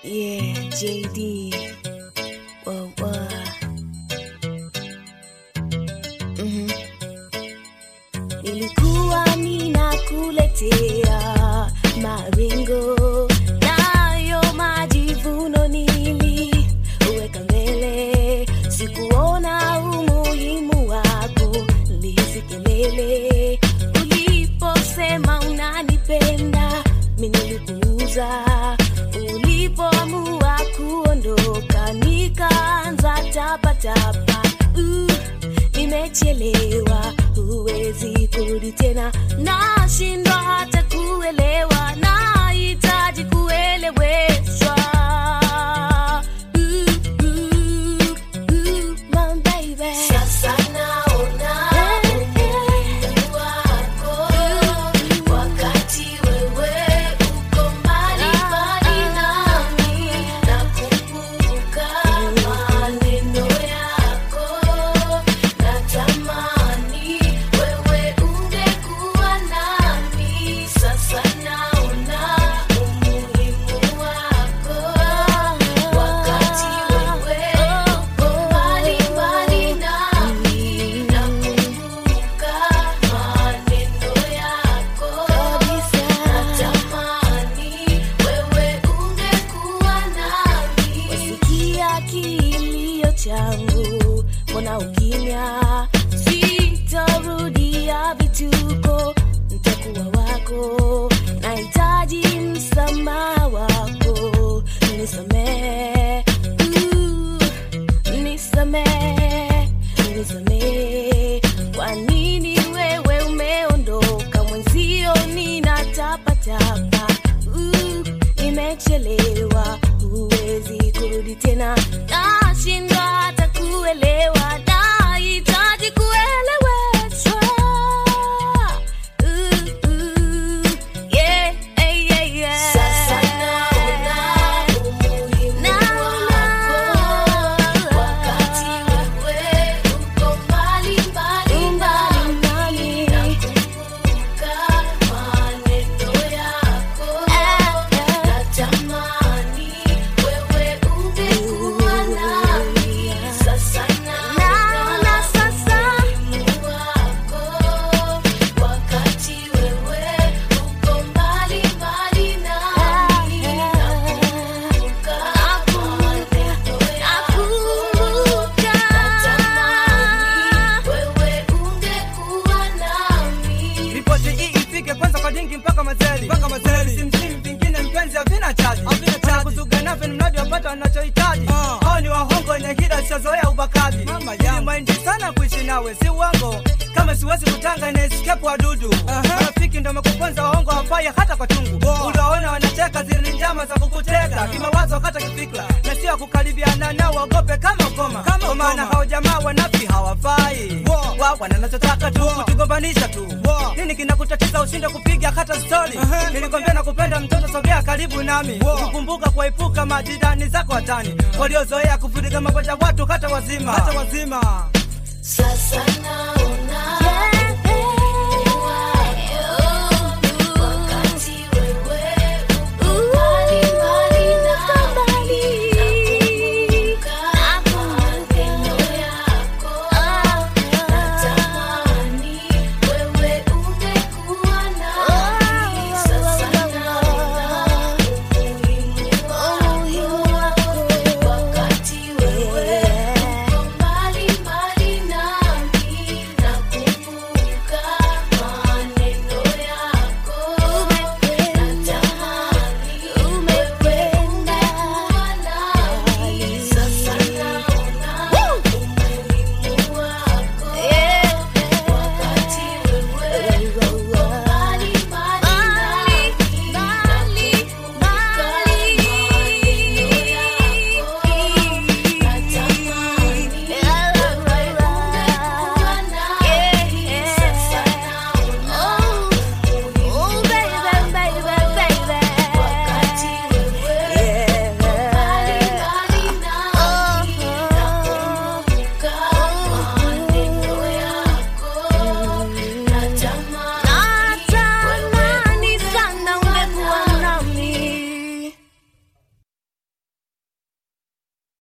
Yeah, JD. Whoa, whoa. Mhm. Nilikuwa ninakuletea maringo nayo majivuno niliweka mbele, sikuona umuhimu wako lizikelele. Uliposema unanipenda, mimi nilipuuza. Ulipoamua kuondoka, nikaanza tapatapa. Uh, nimechelewa, huwezi kurudi tena, nashindwa hata kuelewa, nahitaji kueleweshwa. Uh, uh, uh, my baby. Sasa naona umuhimu wako wakati wewe uko mbali mbali nami, nakumbuka maneno yako, natamani wewe ungekuwa nami. Sasa naona umuhimu wako wakati wewe uko mbali mbali nami, nakumbuka maneno yako, natamani wewe ungekuwa nami. Wasikia kilio changu, mbona ukimya? Sitarudia vituko, nitakuwa wako. Nahitaji msamaha wako, nisamehe, uh, nisamehe, nisamehe. Kwa nini wewe umeondoka mwenzio, ninatapatapa uh, nimechelewa, huwezi kurudi tena, nashindwa hata kuelewa, nahitaji kueleweshwa. Uh, uh, yeah, yeah, yeah, yeah. Sasa naona umuhimu wako wakati wewe uko mbali mbali nami, nakumbuka maneno yako, natamani wewe ungekuwa nami. Sasa naona umuhimu wako wakati wewe uko mbali mbali nami, nakumbuka maneno yako, natamani wewe ungekuwa nami. Ripoti hii ifike kwanza kwa dingi mpaka mazeli mpaka mazeli, simsimu vingine mpenzi havina chaji havina chaji, kuzuga navyo ni mradi wapata wanachohitaji. Hao ni wahongo wenye hila sizoea ubakaji. Ili maindi sana kuishi nawe si uongo, kama siwezi kutanga na escape wadudu. Marafiki ndo wamekuponza wahongo hawafai hata kwa chungu. Uliwaona wanacheka zile ni njama za kukuteka kimawazo hata kifikra, na sio kukaribiana nao waogope kama ukoma, kwa maana hao jamaa wanafi hawafai wa wanachotaka tu kutugombanisha tu. Nini kinakutatiza ushinde kupiga hata stori? Nilikwambia nakupenda mtoto, sogea karibu nami, kukumbuka kuepuka majirani zako hatani waliozoea kuvuruga magonjwa watu hata wazima hata wazima. Sasa naona